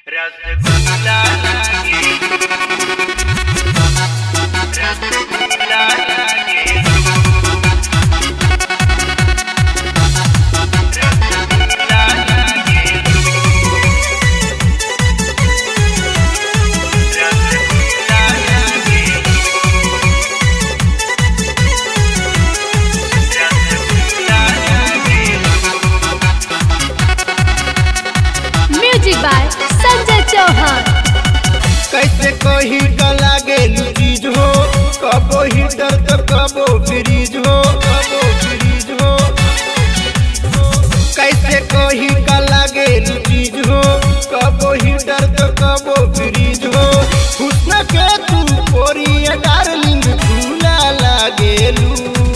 रसगुल्ला लागे रसगुल्ला लागे रसगुल्ला लागे रसगुल्ला लागे रसगुल्ला लागे म्यूजिक बाय संजय चौहान कैसे कही का लागे चीज हो कबो हीटर तो कबो फ्रीज हो कबो फ्रीज हो कैसे कही का लागे चीज हो कबो हीटर तो कबो फ्रीज हो हुस्न के तू कोरिया डार्लिंग झूला लागेलू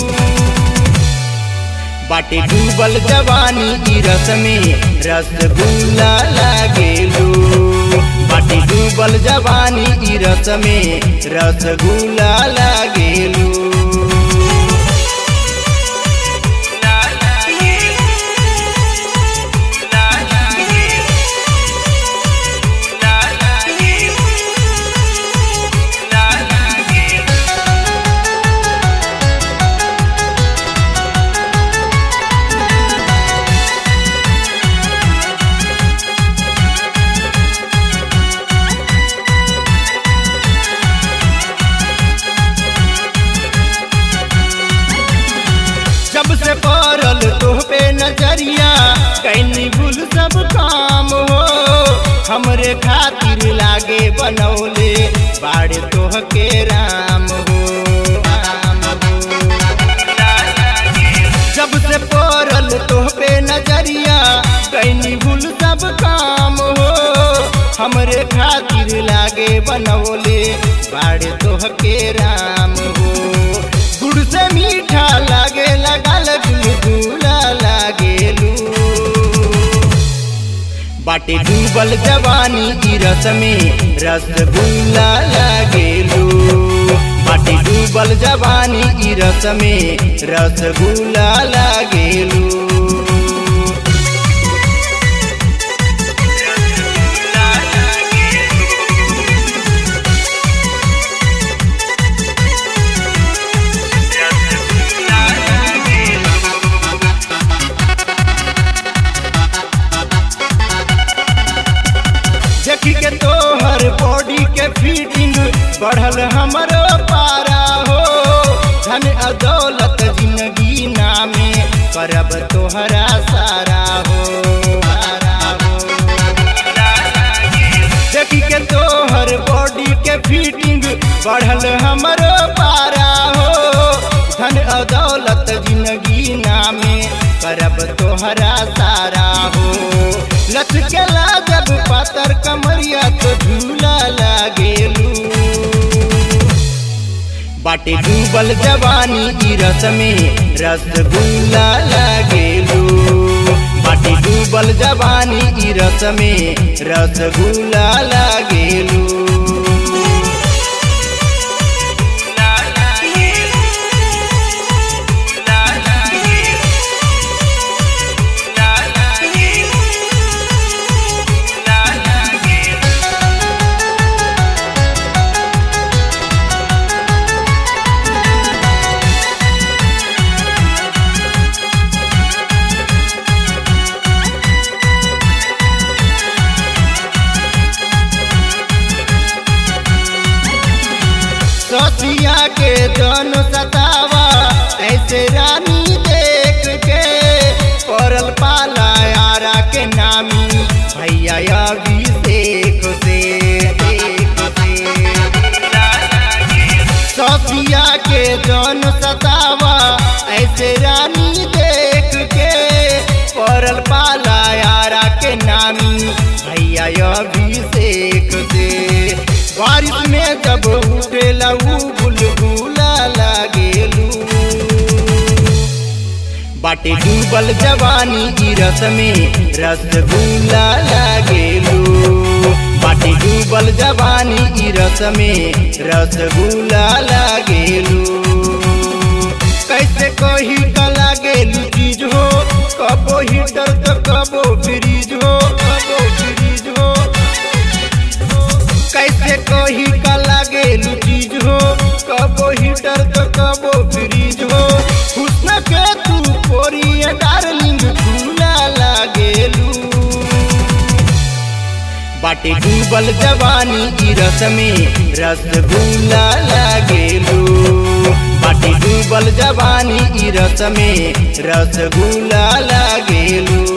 बाटे डूबल जवानी ई रस में रसगुल्ला लागेलू बाटे डूबल जवानी ई रस में रसगुल्ला लागेलू ला लागे ला लागे ला लागे ला लागे जब से पड़ल तोह पे नजरिया कैनी भूल सब काम हो हमरे खातिर लागे बनौले बाड़े तोह के राम हो राम हो जब से पड़ल तोह पे नजरिया कैनी भूल सब काम हो हमरे खातिर लागे बनौले बाड़े तोह के राम हो गुड़ से मीठा लागे लगल गुलगुला लागेलू बाटे डूबल जवानी ई रस में रसगुल्ला लागेलू बाटे डूबल जवानी ई रस में रसगुल्ला लागेलू ला लागे रसगुल्ला लागे देखी के तोहर बॉडी के फिटिंग बढ़ल हमरो पारा हो धन अदौलत जिंदगी नामे करब तोहरा सारा हो सारा हो देखी के तोहर बॉडी के फिटिंग बढ़ल हमरो पारा हो धन अदौलत जिंदगी नामे करब तोहरा सारा हो लचकेला जब पातर कमरिया तो झूला लागेलू बाटे डूबल जवानी ई रस में रसगुल्ला लागेलू बाटे डूबल जवानी ई रस में रसगुल्ला लागेलू ला लागे ला लागे ला लागे ला लागे ससिया के जन सतावा ऐसे रानी देख के पड़ल पाला यारा के नामी भैया अभिषेक से देख से ससिया के जन सतावा ऐसे रानी देख के पड़ल पाला यारा के नामी भैया अभिषेक से बारिश में जब उठेला ऊ बुलबुला लागेलू बाटे डूबल जवानी ई रस में रसगुल्ला लागेलू बाटे डूबल जवानी ई रस में रसगुल्ला लागेलू कैसे कही का लागेलू चीज हो कबो हीटर तो कबो फ्रीज हो कबो फ्रीज हो बाटे डूबल जवानी ई रस में रसगुल्ला लागेलू बाटे डूबल जवानी ई रस में रसगुल्ला लागेलू